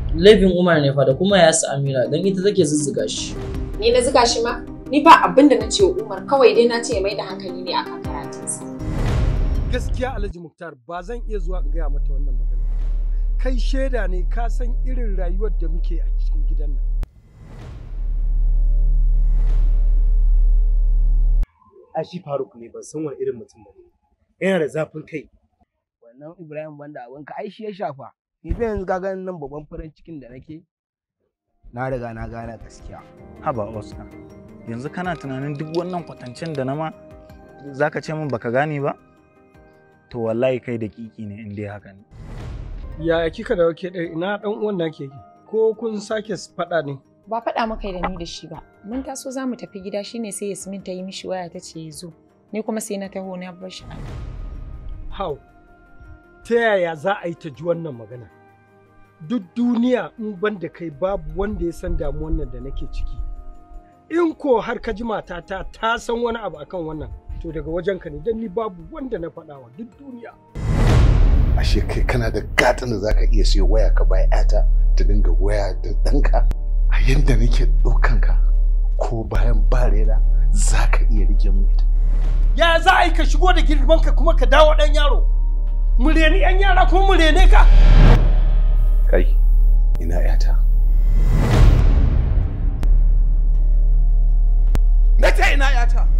laifin Umar ne fa da kuma ya Amira don ita take zuzzuga shi. Ni na zuga shi ma? Ni ba abin da na ce wa Umar kawai dai na ce ya mai da hankali ne akan karatunsa. Gaskiya Alhaji Muktar ba zan iya zuwa in gaya mata wannan magana. Kai shaida ne ka san irin rayuwar da muke a cikin gidan nan. a shi faruk ne ban san wani irin mutum ba yana da zafin kai wannan ibrahim banda abinka ai shi ya shafa ni fa yanzu ka ganin nan babban farin cikin da nake na riga na gane gaskiya haba oscar yanzu kana tunanin duk wannan kwatancen da na ma zaka ce min baka gane ba to wallahi kai da kiki ne in dai haka ne Ya kika da wake ɗaya ina ɗan uwan na ke ko kun sake faɗa ne? Ba faɗa maka da ni da shi ba. Mun taso za mu tafi gida shine sai Yasmin ta yi mishi waya ta ce ya zo. Ni kuma sai na taho na bar shi. Hau, ta yaya za a yi ta ji wannan magana? Duk duniya in ban da kai babu wanda ya san damuwan nan da nake ciki. In ko har ka ji matata ta san wani abu akan wannan, to daga wajenka ne don ni babu wanda na faɗawa duk duniya. ashe kai kana da gatan da zaka iya siyo waya ka bai yata ta dinga waya da ɗanka a yadda nake ɗaukan ka ko bayan barera za ka iya rike mu ita. Ya za a yi ka shigo da girman ka kuma ka dawo ɗan yaro? Mu reni ‘yan yara ko mu rene ka? Kai, ina yata. Na ce ina yata.